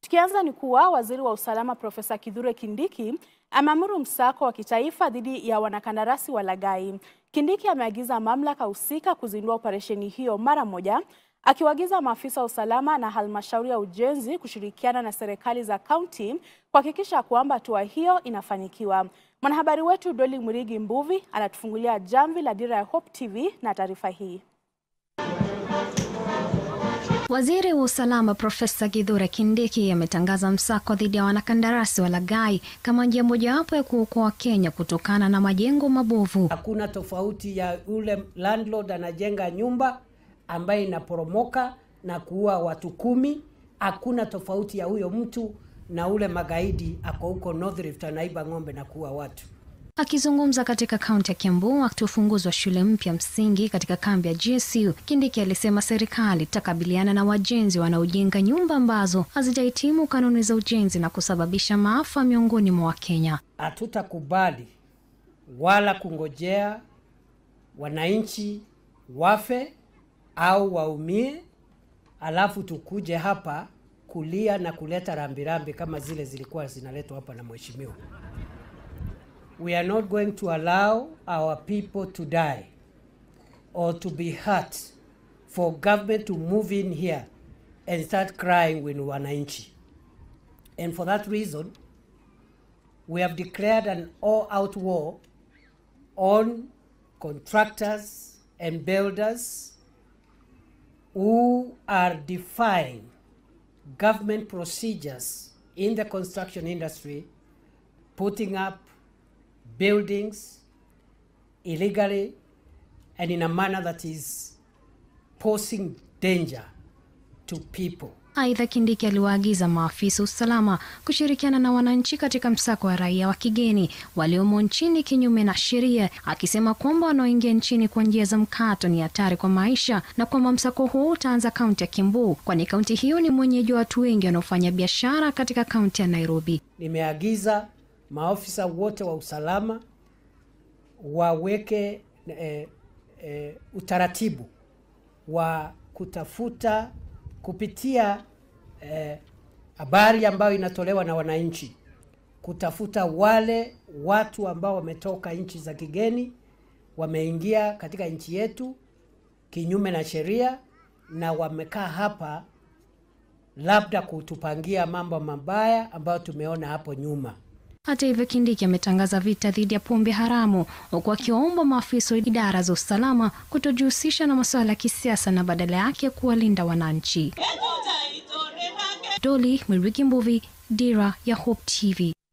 Tukianza ni kuwa waziri wa usalama Profesa Kithure Kindiki ameamuru msako wa kitaifa dhidi ya wanakandarasi walaghai. Kindiki ameagiza mamlaka husika kuzindua operesheni hiyo mara moja, akiwaagiza maafisa wa usalama na halmashauri ya ujenzi kushirikiana na serikali za kaunti kuhakikisha kwamba hatua hiyo inafanikiwa. Mwanahabari wetu Doli Murigi Mbuvi anatufungulia jamvi la Dira ya Hope TV na taarifa hii. Waziri wa usalama Profesa Kithure Kindiki ametangaza msako dhidi ya wanakandarasi walaghai kama njia mojawapo ya kuokoa Kenya kutokana na majengo mabovu. Hakuna tofauti ya yule landlord anajenga nyumba ambaye inaporomoka na kuua watu kumi. Hakuna tofauti ya huyo mtu na ule magaidi ako huko North Rift anaiba ng'ombe na kuua watu. Akizungumza katika kaunti ya Kiambu wakati wa ufunguzi wa shule mpya msingi katika kambi ya GSU, Kindiki alisema serikali itakabiliana na wajenzi wanaojenga nyumba ambazo hazijahitimu kanuni za ujenzi na kusababisha maafa miongoni mwa Wakenya. Hatutakubali wala kungojea wananchi wafe au waumie, alafu tukuje hapa kulia na kuleta rambirambi kama zile zilikuwa zinaletwa hapa na mheshimiwa. We are not going to allow our people to die or to be hurt for government to move in here and start crying when wananchi. And for that reason, we have declared an all-out war on contractors and builders who are defying government procedures in the construction industry, putting up buildings illegally and in a manner that is posing danger to people. Aidha, Kindiki aliwaagiza maafisa usalama kushirikiana na wananchi katika msako wa raia wa kigeni waliomo nchini kinyume na sheria, akisema kwamba wanaoingia nchini kwa njia za mkato ni hatari kwa maisha na kwamba msako huo utaanza kaunti ya Kiambu, kwani kaunti hiyo ni mwenyeji wa watu wengi wanaofanya biashara katika kaunti ya Nairobi. Nimeagiza maafisa wote wa usalama waweke eh, eh, utaratibu wa kutafuta kupitia habari eh, ambayo inatolewa na wananchi, kutafuta wale watu ambao wametoka nchi za kigeni wameingia katika nchi yetu kinyume na sheria na wamekaa hapa labda kutupangia mambo mabaya ambayo tumeona hapo nyuma. Hata hivyo, Kindiki ametangaza vita dhidi ya pombe haramu huku akiwaomba maafisa wa idara za usalama kutojihusisha na masuala ya kisiasa na badala yake kuwalinda wananchi. Doli Mwirigi Mbuvi, Dira ya Hope TV.